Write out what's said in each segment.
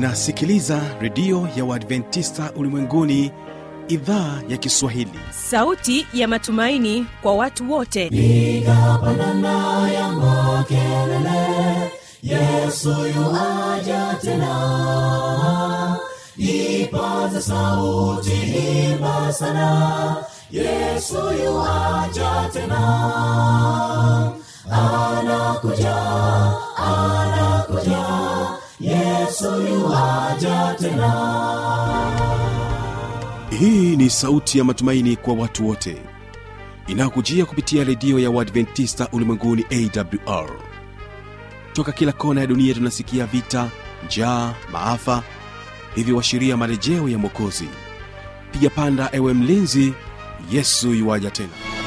unasikiliza redio ya uadventista ulimwenguni idhaa ya kiswahili sauti ya matumaini kwa watu wote piga pandana ya makelele yesu yuaja tena ipaze sauti imba sana yesu yuaja tena anakuja anakuja yesu yuaja tena hii ni sauti ya matumaini kwa watu wote inayokujia kupitia redio ya uadventista ulimwenguni awr toka kila kona ya dunia tunasikia vita njaa maafa hivyo washiria marejeo ya mwokozi piga panda ewe mlinzi yesu yuwaja tena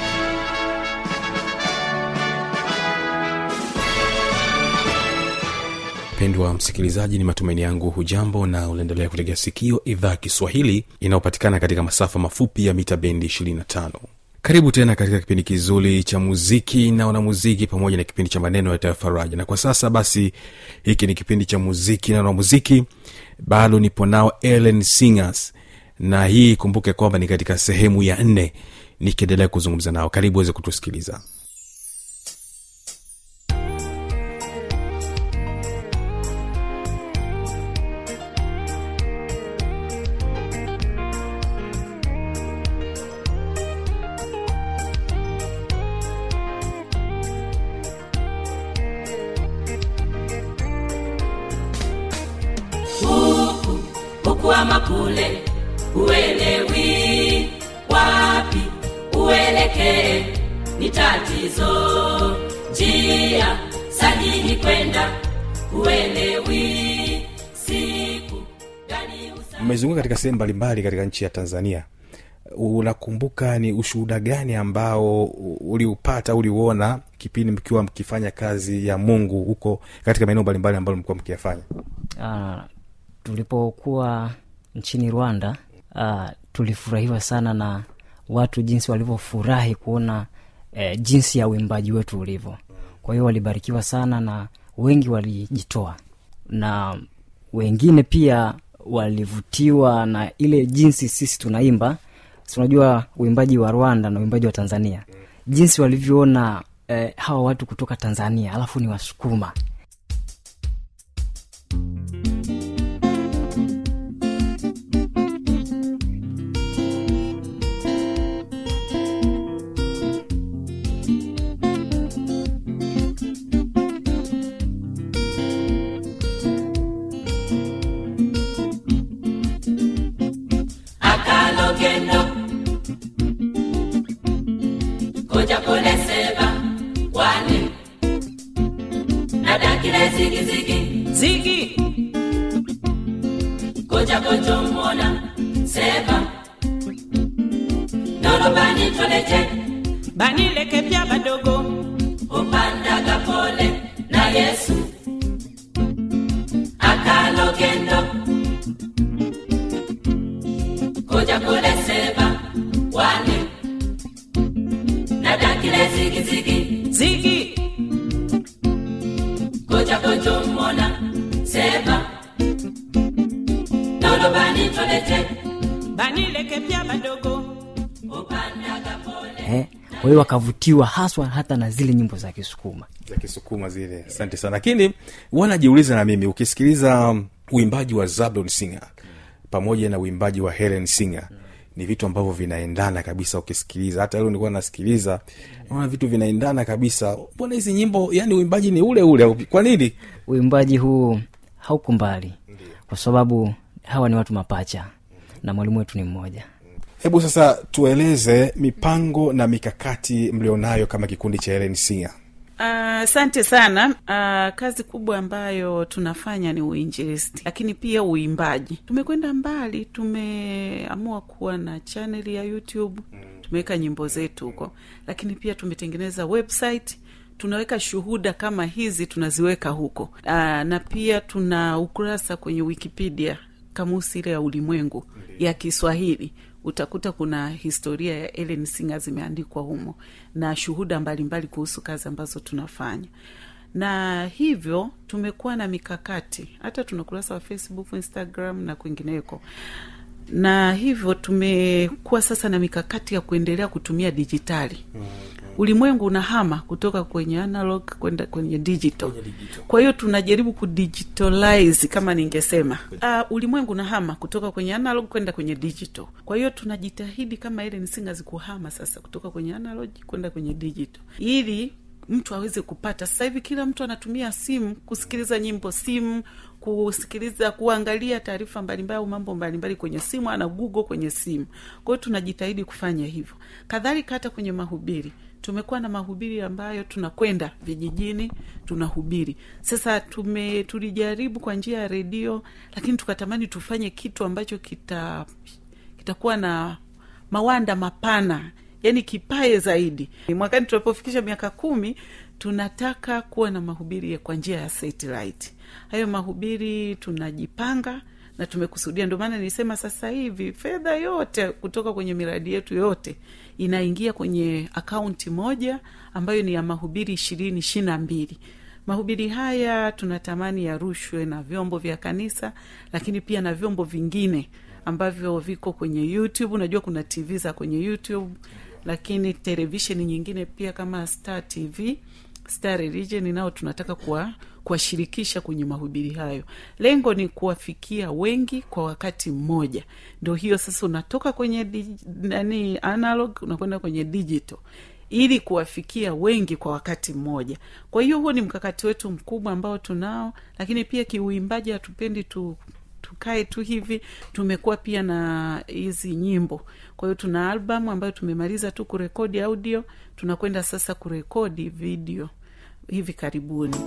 mpendwa msikilizaji ni matumaini yangu hujambo na unaendelea kutegea sikio idhaa ya kiswahili inayopatikana katika masafa mafupi ya mita bendi 25 karibu tena katika kipindi kizuri cha muziki na wanamuziki pamoja na kipindi cha maneno ya tayafaraja na kwa sasa basi hiki ni kipindi cha muziki na wanamuziki bado nipo nao ellen singers na hii kumbuke kwamba ni katika sehemu ya nne nikiendelea kuzungumza nao karibu weze kutusikiliza huku huku ama kule uelewi wapi uelekee ni tatizo njia sahihi kwenda uelewi siku gani usa mmezunguka katika sehemu mbalimbali katika nchi ya tanzania unakumbuka ni ushuhuda gani ambao uliupata uliuona kipindi mkiwa mkifanya kazi ya mungu huko katika maeneo mbalimbali ambayo mlikuwa mkiyafanya uh, tulipokuwa nchini rwanda uh, tulifurahiwa sana na watu jinsi walivyofurahi kuona eh, jinsi ya uimbaji wetu ulivyo kwa hiyo walibarikiwa sana na wengi walijitoa na wengine pia walivutiwa na ile jinsi sisi tunaimba si unajua uimbaji wa rwanda na uimbaji wa tanzania jinsi walivyoona eh, hawa watu kutoka tanzania alafu ni wasukuma akalogendo koja koleseba wane nadakile zigizigi zigi koja kojomona seba nolobani toleje banileke pya badogo upandaga pole na yesu akalogendo koja koleseba wane nadakile zigizigi zigi koja kojomona seba nolobani toleje banileke pya badogo upandaga pole eh, kwa hiyo wakavutiwa haswa hata na zile nyimbo za kisukuma za kisukuma zile asante sana lakini wanajiuliza na mimi ukisikiliza um, uimbaji wa zablon singer pamoja na uimbaji wa helen singer ni vitu ambavyo vinaendana kabisa ukisikiliza hata leo nilikuwa nasikiliza naona vitu vinaendana kabisa mbona hizi nyimbo yani uimbaji ni ule ule au- kwa nini uimbaji huu hauko mbali kwa sababu hawa ni watu mapacha na mwalimu wetu ni mmoja hebu sasa tueleze mipango na mikakati mlionayo kama kikundi cha helen singer asante uh, sana uh, kazi kubwa ambayo tunafanya ni uinjilisti lakini pia uimbaji tumekwenda mbali tumeamua kuwa na chaneli ya youtube tumeweka nyimbo zetu huko lakini pia tumetengeneza website tunaweka shuhuda kama hizi tunaziweka huko uh, na pia tuna ukurasa kwenye wikipedia kamusi ile ya ulimwengu ya kiswahili utakuta kuna historia ya Ellen Singer zimeandikwa humo na shuhuda mbalimbali mbali kuhusu kazi ambazo tunafanya na hivyo tumekuwa na mikakati hata tuna kurasa wa facebook instagram na kwingineko na hivyo tumekuwa sasa na mikakati ya kuendelea kutumia dijitali ulimwengu unahama kutoka kwenye analog kwenda kwenye digital kwa hiyo tunajaribu kudigitalize kama ningesema uh, ulimwengu unahama kutoka kwenye analog kwenda kwenye digital kwa hiyo tunajitahidi kama ile nisingazi kuhama sasa kutoka kwenye analog kwenda kwenye digital ili mtu aweze kupata sasa hivi kila mtu anatumia simu kusikiliza nyimbo simu kusikiliza kuangalia taarifa mbalimbali au mambo mbalimbali kwenye simu ana google kwenye simu kwa hiyo tunajitahidi kufanya hivyo kadhalika hata kwenye mahubiri tumekuwa na mahubiri ambayo tunakwenda vijijini tunahubiri sasa tume tulijaribu kwa njia ya redio lakini tukatamani tufanye kitu ambacho kita kitakuwa na mawanda mapana yani kipae zaidi mwakani tunapofikisha miaka kumi tunataka kuwa na mahubiri ya kwa njia ya satellite hayo mahubiri tunajipanga na tumekusudia ndio maana nilisema sasa hivi fedha yote kutoka kwenye miradi yetu yote inaingia kwenye akaunti moja ambayo ni ya mahubiri ishirini ishiri na mbili mahubiri haya tunatamani yarushwe na vyombo vya kanisa lakini pia na vyombo vingine ambavyo viko kwenye youtube unajua kuna tv za kwenye youtube lakini televisheni nyingine pia kama star tv star religion nao tunataka kuwa kuwashirikisha kwenye mahubiri hayo lengo ni kuwafikia wengi kwa wakati mmoja ndo hiyo sasa unatoka kwenye di, nani analog unakwenda kwenye digital ili kuwafikia wengi kwa wakati mmoja kwa hiyo huo ni mkakati wetu mkubwa ambao tunao lakini pia kiuimbaji hatupendi tu tukae tu hivi tumekuwa pia na hizi nyimbo kwa hiyo tuna albamu ambayo tumemaliza tu kurekodi audio tunakwenda sasa kurekodi video hivi karibuni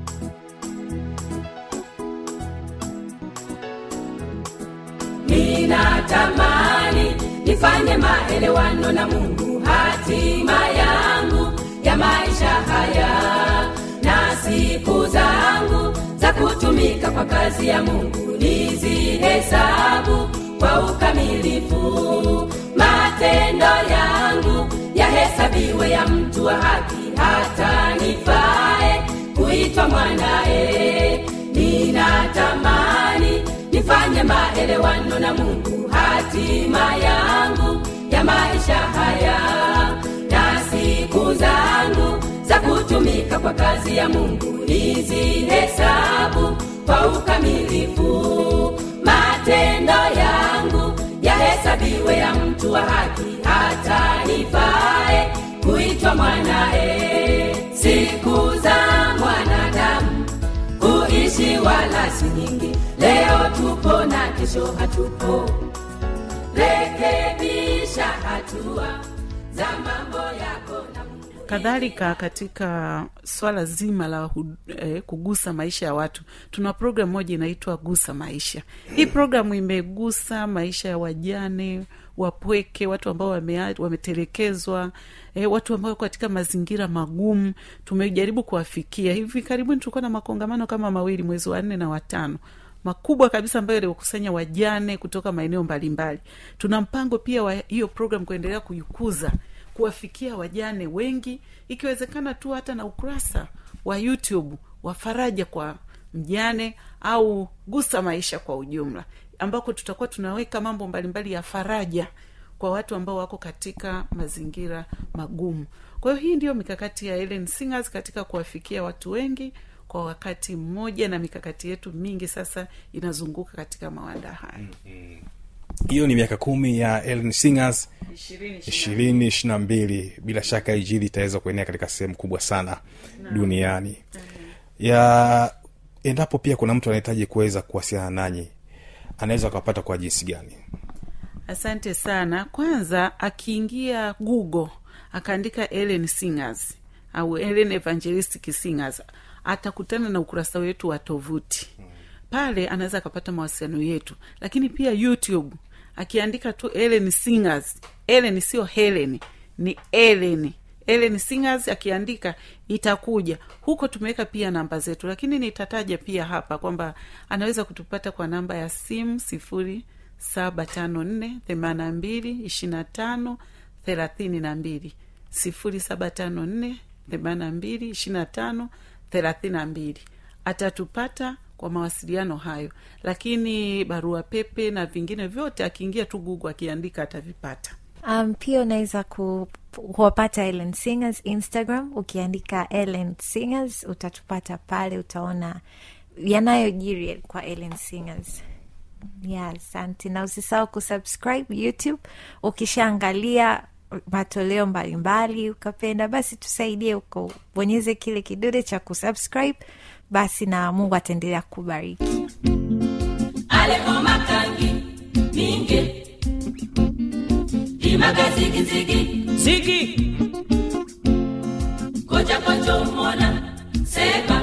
ninatamani nifanye maelewano na mungu hatima yangu ya maisha haya na siku zangu za kutumika kwa kazi ya mungu nizihesabu kwa ukamilifu matendo yangu yahesabiwe ya mtu wa haki hata nifae kuitwa mwanaye ninatamani nifanye maelewano na mungu hatima yangu ya maisha haya na siku zangu za kutumika kwa kazi ya mungu nizihesabu kwa ukamilifu matendo yangu yahesabiwe ya mtu wa haki hata nifae kuitwa mwanae siku za mwanadamu kuishi wala si nyingi leo tupo na kesho hatupo rekebisha hatua za mambo yako na mungu kadhalika katika swala zima la hu, eh, kugusa maisha ya watu tuna programu moja inaitwa gusa maisha hii programu imegusa maisha ya wajane wapweke watu ambao wame, wametelekezwa eh, watu ambao wako katika mazingira magumu tumejaribu kuwafikia hivi karibuni tulikuwa na makongamano kama mawili mwezi wa nne na watano makubwa kabisa ambayo yaliwakusanya wajane kutoka maeneo mbalimbali tuna mpango pia wa hiyo program kuendelea kuikuza kuwafikia wajane wengi ikiwezekana tu hata na ukurasa wa youtube wa faraja kwa mjane au gusa maisha kwa ujumla ambako tutakuwa tunaweka mambo mbalimbali ya faraja kwa watu ambao wako katika mazingira magumu kwa hiyo hii ndiyo mikakati ya Ellen Singers katika kuwafikia watu wengi kwa wakati mmoja na mikakati yetu mingi sasa inazunguka katika mawanda haya hiyo ni miaka kumi ya Ellen Singers ishirini ishirini ishiri na mbili bila shaka ijili itaweza kuenea katika sehemu kubwa sana duniani ya endapo pia kuna mtu anahitaji kuweza kuwasiliana nanyi anaweza akawapata kwa jinsi gani asante sana kwanza akiingia google akaandika ellen singers au ellen evangelistic singers atakutana na ukurasa wetu wa tovuti pale anaweza akapata mawasiliano yetu lakini pia youtube akiandika tu ellen singers ellen sio helen ni ellen ellen singers akiandika itakuja huko tumeweka pia namba zetu lakini nitataja pia hapa kwamba anaweza kutupata kwa namba ya simu sifuri saba tano nne themana mbili ishirina tano thelathini na mbili sifuri saba tano nne themana mbili ishirina tano thelathini na mbili atatupata kwa mawasiliano hayo lakini barua pepe na vingine vyote akiingia tu gugu akiandika atavipata um, pia unaweza ku- kuwapata ellen singers instagram ukiandika ellen singers utatupata pale utaona yanayojiri kwa ellen singers ya asante na usisahau kusubscribe youtube ukishaangalia matoleo mbalimbali ukapenda basi tusaidie uko bonyeze kile kidude cha kusubscribe basi na mungu ataendelea kubariki aleko makangi minge imaga zigizigi zigi koja konjo mona seba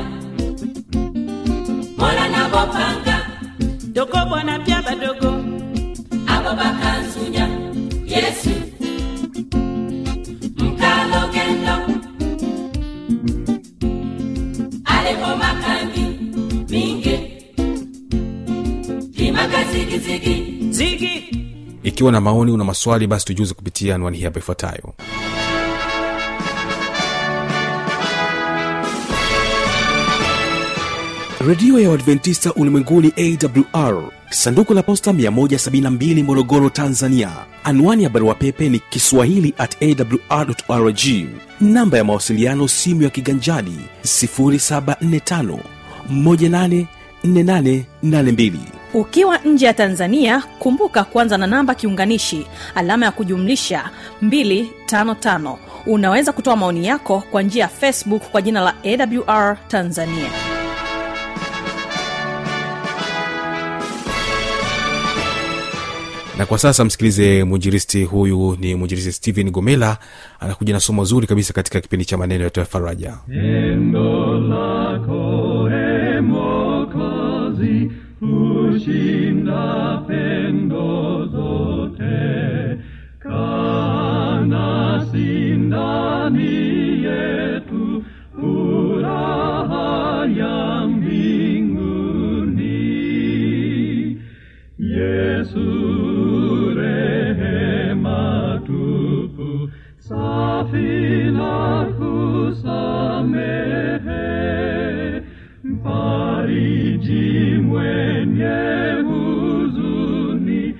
mola nabopanga dogo bwana pya badogo abo bakanzunya yesu mkalogendo aleko makangi minge imaga zigizigi zigi ikiwa na maoni una maswali basi tujuze kupitia anwani hii hapa ifuatayo redio ya uadventista ulimwenguni awr sanduku la posta 172 morogoro tanzania anwani ya barua pepe ni kiswahili at awrrg namba ya mawasiliano simu ya kiganjadi 745 184882 ukiwa nje ya tanzania kumbuka kuanza na namba kiunganishi alama ya kujumlisha 255 unaweza kutoa maoni yako kwa njia ya facebook kwa jina la awr tanzania na kwa sasa msikilize mwinjiristi huyu ni mwinjiristi stephen gomela anakuja na somo zuri kabisa katika kipindi cha maneno yatoya faraja Pendo lako e Mwokozi hushinda pendo zote, kana sindani yetu furaha ya mbinguni. Yesu rehema tupu, safi na kusamehe, mfariji mwenye huzuni,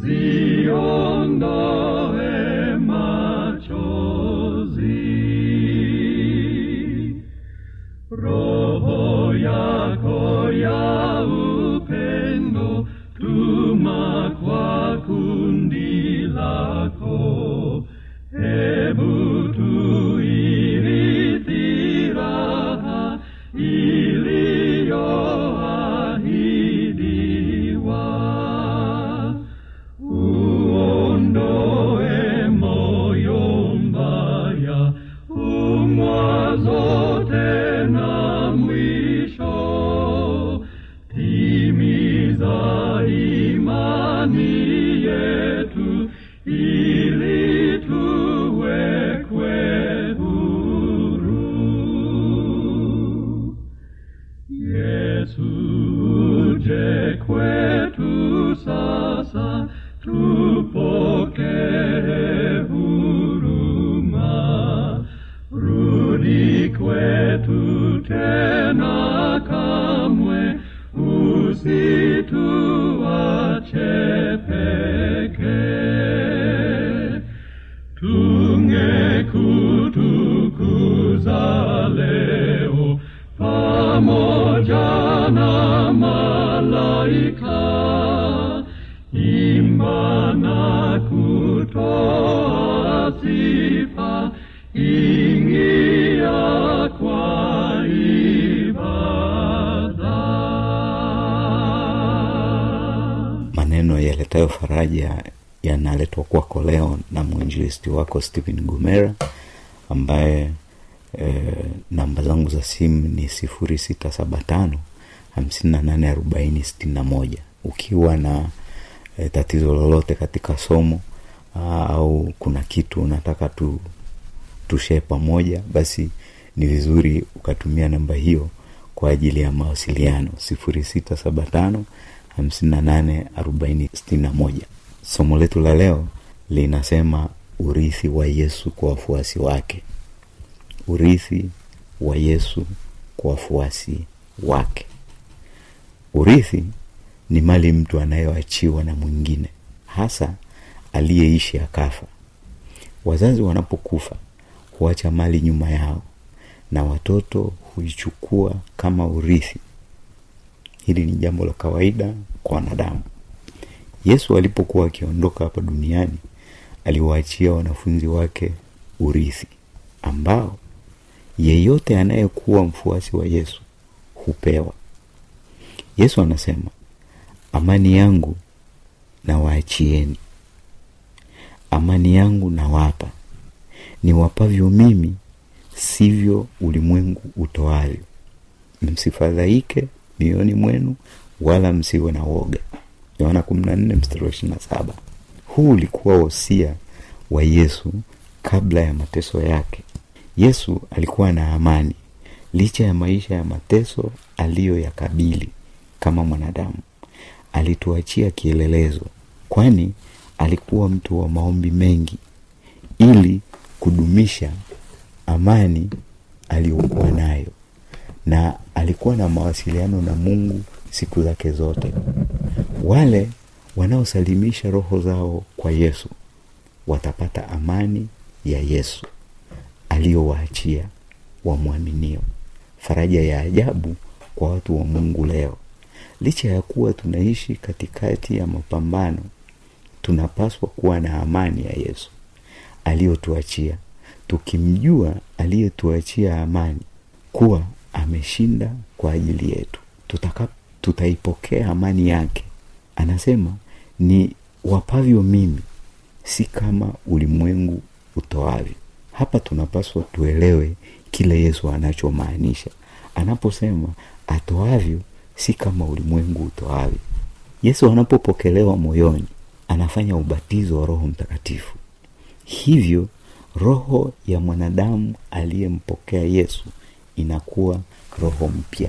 ziondoe machozi. Roho yako ya upendo tuma kwa kundi lako, hebu tuirithi raha iliyoahidiwa. Uondoe moyo mbaya, umwazo tena mwisho. Timiza imani yetu, ili tuwekwe huru. Yesu uje kwetu sasa, tupokee huruma. Rudi kwetu tena kamwe, usituache pekee tungekutukuza leo pamoja na malaika imba na kutoa sifa ingia kwa ibada maneno yaletayo faraja yanaletwa kwako leo na mwinjilisti wako stephen gumera ambaye e, namba zangu za simu ni sifuri sita saba tano hamsini na nane arobaini sitini na moja ukiwa na e, tatizo lolote katika somo aa, au kuna kitu unataka tu tushee pamoja basi ni vizuri ukatumia namba hiyo kwa ajili ya mawasiliano sifuri sita saba tano hamsini na nane arobaini sitini na moja somo letu la leo linasema urithi wa yesu kwa wafuasi wake urithi wa yesu kwa wafuasi wake urithi ni mali mtu anayoachiwa na mwingine hasa aliyeishi akafa wazazi wanapokufa huacha mali nyuma yao na watoto huichukua kama urithi hili ni jambo la kawaida kwa wanadamu yesu alipokuwa akiondoka hapa duniani aliwaachia wanafunzi wake urithi ambao yeyote anayekuwa mfuasi wa yesu hupewa yesu anasema amani yangu na waachieni amani yangu nawapa niwapavyo mimi sivyo ulimwengu utoavyo msifadhaike mioyoni mwenu wala msiwe na woga yohana kumi na nne mstari wa ishirina saba huu ulikuwa wosia wa yesu kabla ya mateso yake yesu alikuwa na amani licha ya maisha ya mateso aliyoyakabili kama mwanadamu alituachia kielelezo kwani alikuwa mtu wa maombi mengi ili kudumisha amani aliyokuwa nayo na alikuwa na mawasiliano na mungu siku zake zote wale wanaosalimisha roho zao kwa yesu watapata amani ya yesu aliyowaachia wamwaminio faraja ya ajabu kwa watu wa mungu leo licha ya kuwa tunaishi katikati ya mapambano tunapaswa kuwa na amani ya yesu aliyotuachia tukimjua aliyetuachia amani kuwa ameshinda kwa ajili yetu Tutaka, tutaipokea amani yake anasema ni wapavyo mimi si kama ulimwengu utoavyo hapa tunapaswa tuelewe kile yesu anachomaanisha anaposema atoavyo si kama ulimwengu utoavyo yesu anapopokelewa moyoni anafanya ubatizo wa roho mtakatifu hivyo roho ya mwanadamu aliyempokea yesu inakuwa roho mpya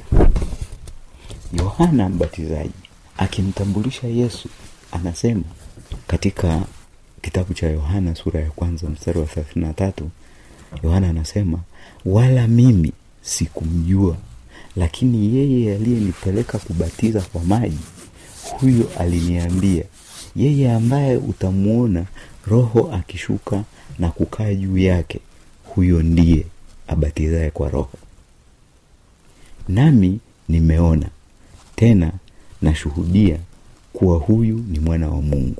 yohana mbatizaji akimtambulisha yesu anasema katika kitabu cha yohana sura ya kwanza mstari wa thelathini na tatu yohana anasema wala mimi sikumjua lakini yeye aliyenipeleka kubatiza kwa maji huyo aliniambia yeye ambaye utamwona roho akishuka na kukaa juu yake huyo ndiye abatizaye kwa roho nami nimeona tena nashuhudia kuwa huyu ni mwana wa mungu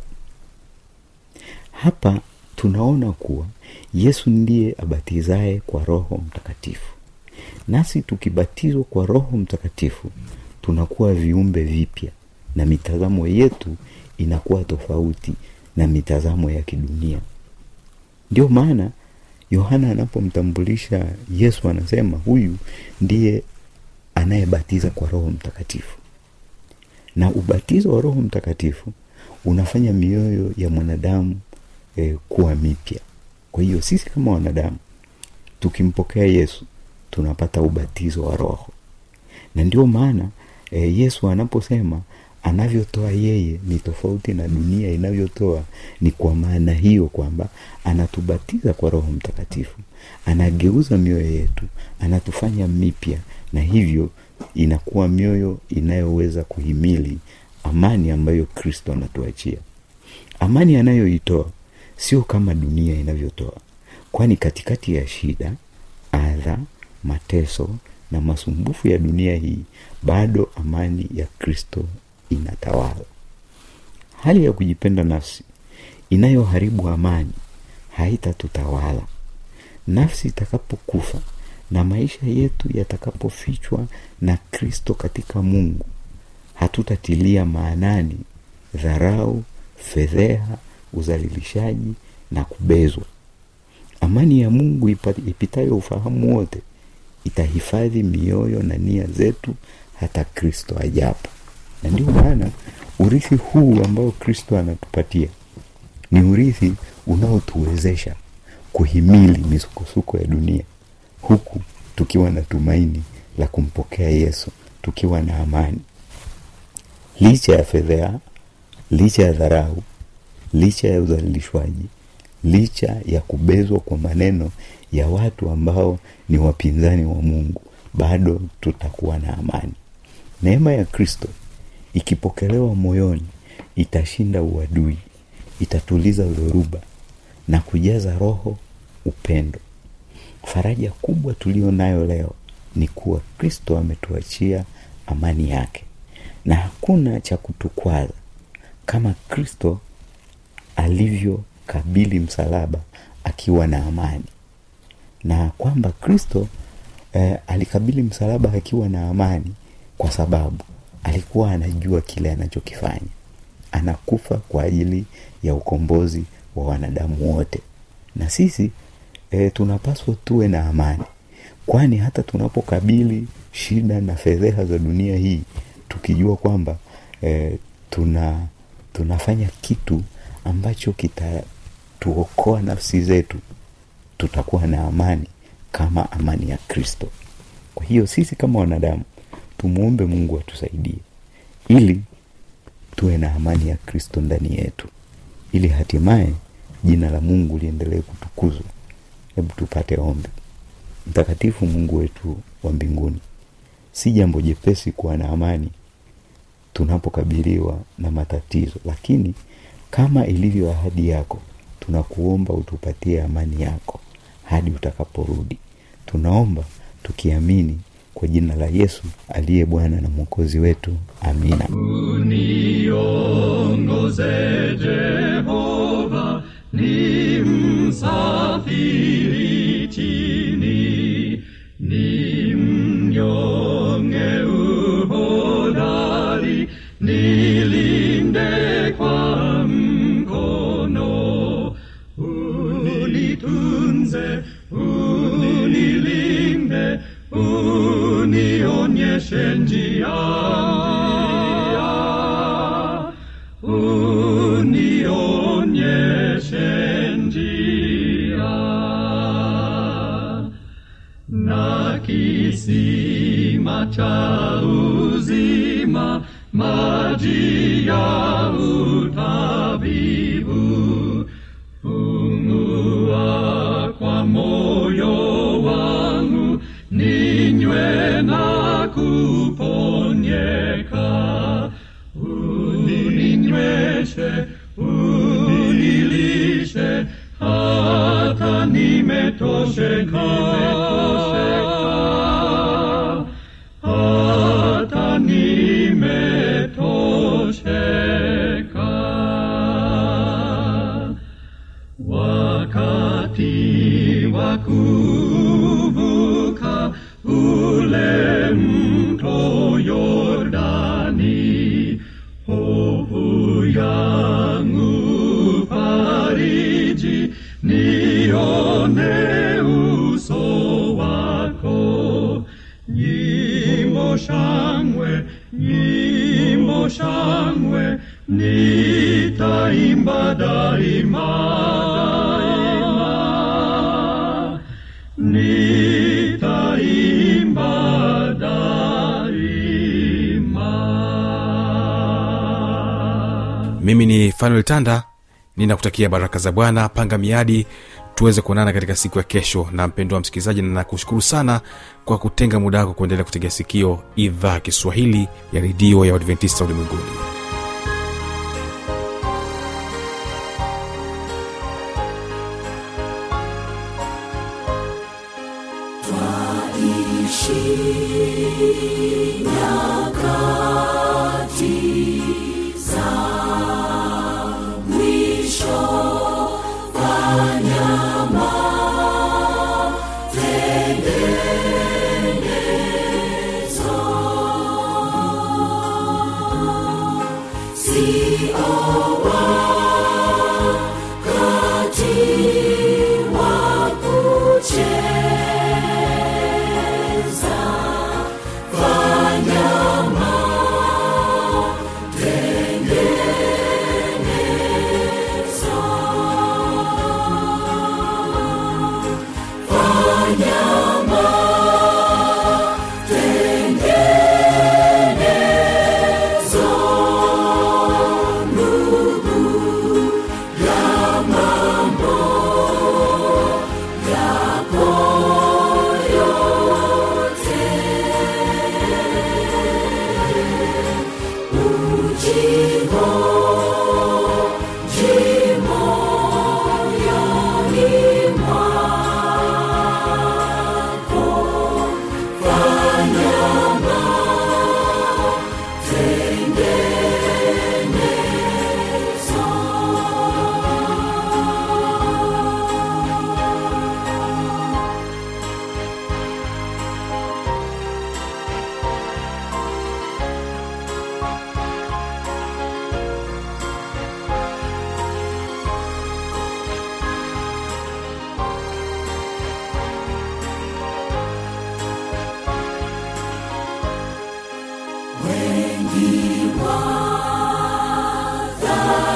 hapa tunaona kuwa yesu ndiye abatizaye kwa roho mtakatifu nasi tukibatizwa kwa roho mtakatifu tunakuwa viumbe vipya na mitazamo yetu inakuwa tofauti na mitazamo ya kidunia ndio maana yohana anapomtambulisha yesu anasema huyu ndiye anayebatiza kwa roho mtakatifu na ubatizo wa roho mtakatifu unafanya mioyo ya mwanadamu e, kuwa mipya kwa hiyo sisi kama wanadamu tukimpokea yesu tunapata ubatizo wa roho na ndio maana e, yesu anaposema anavyotoa yeye ni tofauti na dunia inavyotoa ni kwa maana hiyo kwamba anatubatiza kwa roho mtakatifu anageuza mioyo yetu anatufanya mipya na hivyo inakuwa mioyo inayoweza kuhimili amani ambayo kristo anatuachia amani anayoitoa sio kama dunia inavyotoa kwani katikati ya shida adha mateso na masumbufu ya dunia hii bado amani ya kristo inatawala hali ya kujipenda nafsi inayoharibu amani haitatutawala nafsi itakapokufa na maisha yetu yatakapofichwa na kristo katika mungu hatutatilia maanani dharau fedheha uzalilishaji na kubezwa amani ya mungu ipitayo ufahamu wote itahifadhi mioyo na nia zetu hata kristo ajapo na ndio maana urithi huu ambao kristo anatupatia ni urithi unaotuwezesha kuhimili misukosuko ya dunia huku tukiwa na tumaini la kumpokea yesu tukiwa na amani licha ya fedhea licha ya dharau licha ya udhalilishwaji licha ya kubezwa kwa maneno ya watu ambao ni wapinzani wa mungu bado tutakuwa na amani neema ya kristo ikipokelewa moyoni itashinda uadui itatuliza dhoruba na kujaza roho upendo faraja kubwa tulio nayo leo ni kuwa kristo ametuachia amani yake na hakuna cha kutukwaza kama kristo alivyokabili msalaba akiwa na amani na kwamba kristo eh, alikabili msalaba akiwa na amani kwa sababu alikuwa anajua kile anachokifanya anakufa kwa ajili ya ukombozi wa wanadamu wote na sisi e, tunapaswa tuwe na amani kwani hata tunapokabili shida na fedheha za dunia hii tukijua kwamba e, tuna tunafanya kitu ambacho kitatuokoa nafsi zetu tutakuwa na amani kama amani ya kristo kwa hiyo sisi kama wanadamu tumwombe mungu atusaidie ili tuwe na amani ya kristo ndani yetu ili hatimaye jina la mungu liendelee kutukuzwa hebu tupate ombi mtakatifu mungu wetu wa mbinguni si jambo jepesi kuwa na amani tunapokabiliwa na matatizo lakini kama ilivyo ahadi yako tunakuomba utupatie amani yako hadi utakaporudi tunaomba tukiamini kwa jina la yesu aliye bwana na mwokozi wetu amina uniongoze Jehova, ni msafiri chini, ni mnyonge uhodari, nilinde kwa mkono, unitunze, unilinde, unionyeshe njia unionyeshe njia na kisima cha uzima maji ya utabibu fungua kwa moyo wangu ninywe na kuponyeka uninyweshe unilishe hata nimetosheka hata nimetosheka wakati wa kuvuka ule mto Yordani, hofu yangu fariji, nione uso wako. Nyimbo shangwe, nyimbo shangwe, nitaimba daima, daima nitaimba daima. mimi ni fanuel tanda ninakutakia baraka za bwana panga miadi tuweze kuonana katika siku ya kesho na mpendo wa msikilizaji na nakushukuru sana kwa kutenga muda wako kuendelea kutegea sikio idhaa ya kiswahili ya redio ya uadventista ulimwenguni Fanya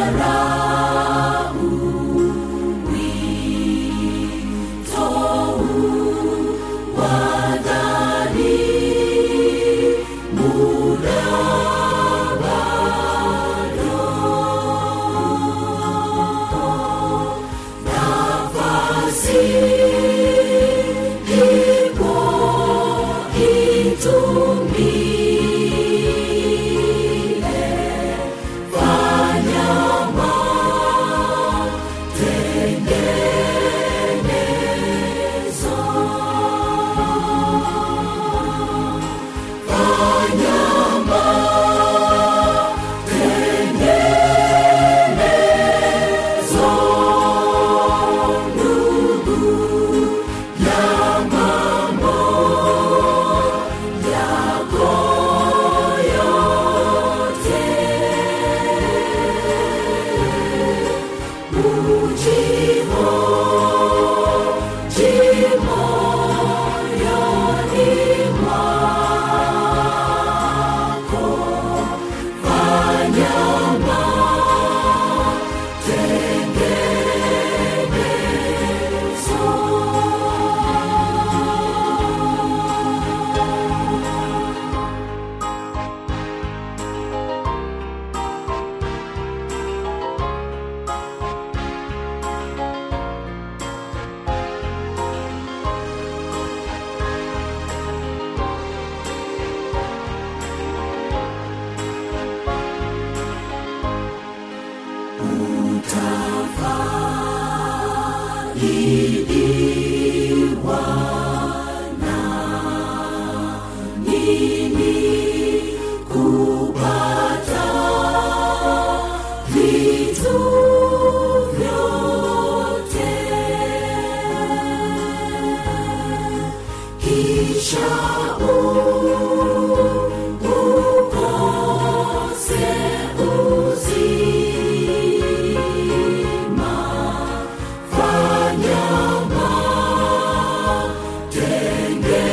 Fanya ma, tenge